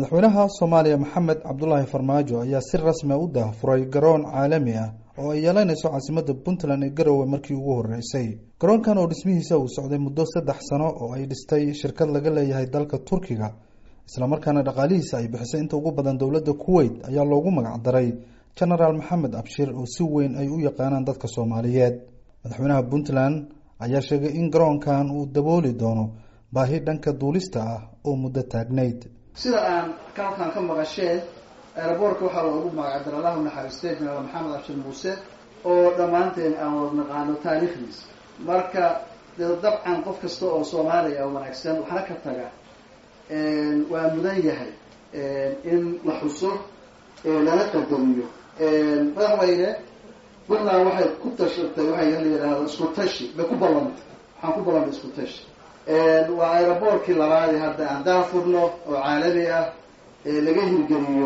madaxweynaha soomaaliya maxamed cabdulaahi farmaajo ayaa si rasmi a u daahfuray garoon caalami ah oo ay yeelanayso caasimadda puntland ee garowe markii ugu horeysay garoonkan oo dhismihiisa uu socday muddo saddex sano oo ay dhistay shirkad laga leeyahay dalka turkiga islamarkaana dhaqaalihiisa ay bixisay inta ugu badan dowladda kuwait ayaa loogu magac daray genaraal maxamed abshir oo si weyn ay u yaqaanaan dadka soomaaliyeed madaxweynaha puntland ayaa sheegay in garoonkan uu dabooli doono baahi dhanka duulista ah oo muddo taagnayd sida aan kalkan ka maqasheen aeroboortka waxaa loogu magacay dar allahu naxariistay genaraal maxamed abshir muuse oo dhammaanteen aan wada naqaano taariikhdiisa marka dee dabcan qof kasta oo soomaaliya oo wanaagsan waxna ka taga waa mudan yahay in la xuso lana qadariyo madaxweyne puntland waxay ku tashatay waxay la yidhaahdo isku tashi bay ku ballantay waxaan ku ballantay isku tashi waa aeroboortkii labaadi hadda aan daafurno oo caalami ah laga hirgeliyo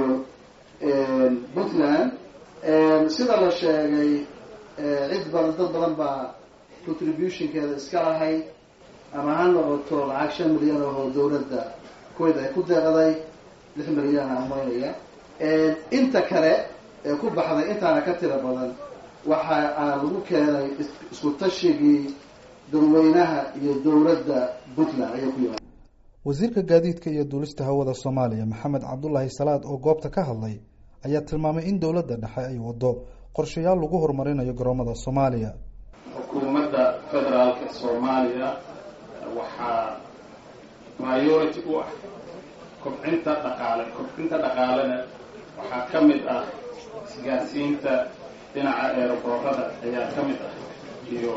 puntland sida la sheegay cid badan dad badan baa contributionkeeda iska lahayd ama ha noqoto lacag shan milyan oo dawladda kuwait ay ku deeqday lix milyan aan maynaya inta kale ee ku baxday intaana ka tira badan waxa aa lagu keenay isku tashigii dadweynaha iyo dowladda puntland ayaa ku yimaada wasiirka gaadiidka iyo duulista hawada soomaaliya maxamed cabdulaahi salaad oo goobta ka hadlay ayaa tilmaamay in dowladda dhexe ay wado qorshayaal lagu horumarinayo garoomada soomaaliya xukuumadda federaalka soomaaliya waxaa priority u ah kobcinta dhaqaale kobcinta dhaqaalena waxaa ka mid ah isgaarsiinta dhinaca eeraboorada ayaa ka mid ah iyo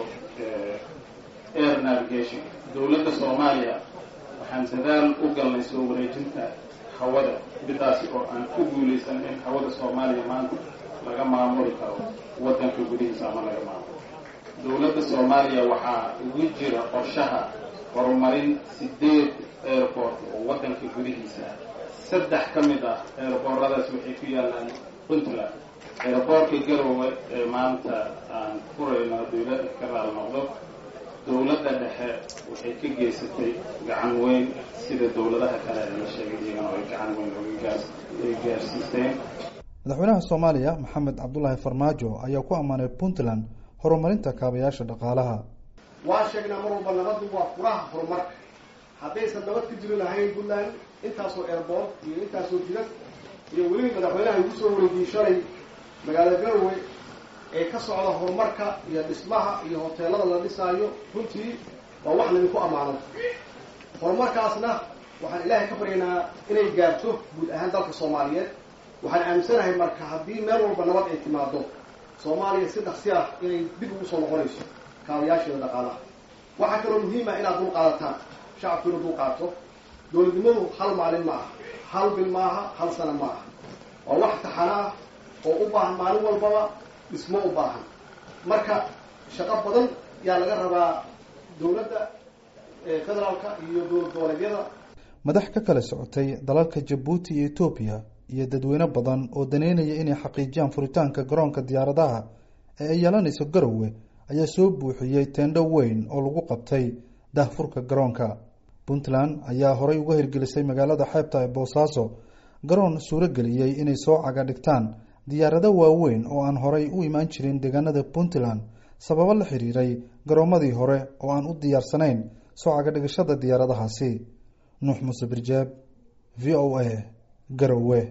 air navigation dowladda soomaaliya waxaan dadaal u galnay soo wareejinta hawada midaasi oo aan ku guulaysan in hawada soomaaliya maanta laga maamuli karo waddanka gudihiisa ama laga maamulo dowladda soomaaliya waxaa ugu jira qorshaha horumarin sideed airport oo waddanka gudihiisa saddex ka mid ah airbooradaas waxay ku yaalaan puntland airboortka garowe ee maanta aan furayno dowladda ka raal noqdo dowladda dhexe waxay ka geysatay gacan weyn sida dowladaha kale ee la sheegay iyagana ay gacan weyn oga gaarsiiseen madaxweynaha soomaaliya maxamed cabdulaahi farmaajo ayaa ku ammaanay puntland horumarinta kaabayaasha dhaqaalaha waa sheegnaa mar walba nabaddu waa furaha horumarka haddaysan nabad ka jiri lahayn puntland intaasoo airboort iyo intaasoo jidad iyo weliba madaxweynaha igu soo wareejiyey shalay magaalada garowe ee ka socda horumarka iyo dhismaha iyo hoteelada la dhisaayo runtii waa wax laydinku ammaano horumarkaasna waxaan ilaahay ka baryaynaa inay gaarto guud ahaan dalka soomaaliyeed waxaan aaminsanahay marka haddii meel walba nabad ay timaado soomaaliya si dhaqsi ah inay dib ugu soo noqonayso kaabayaasheeda dhaqaalaha waxaa kaloo muhiima inaad dul qaadataan shacabku inu dul qaato dowladnimadu hal maalin ma aha hal bil maaha hal sana ma aha waa wax taxana ah oo u baahan maalin walbaba dhismo u baahan marka shaqo badan yaa laga rabaa dowladda federaalka iyo dowlad goboleedyada madax ka kala socotay dalalka jabuuti iyo etoobiya iyo dadweyne badan oo daneynaya inay xaqiijiyaan furitaanka garoonka diyaaradaha ee ay yeelanayso garowe ayaa soo buuxiyey teendho weyn oo lagu qabtay daahfurka garoonka puntland ayaa horey uga hirgelisay magaalada xeebta ee boosaaso garoon suuro geliyey inay soo caga dhigtaan diyaarado waaweyn oo aan horay u imaan jirin deegaanada puntland sababo la xiriiray garoomadii hore oo aan u diyaarsanayn soo cagadhigashada diyaaradahaasi nuux muuse birjeeb v o a garowe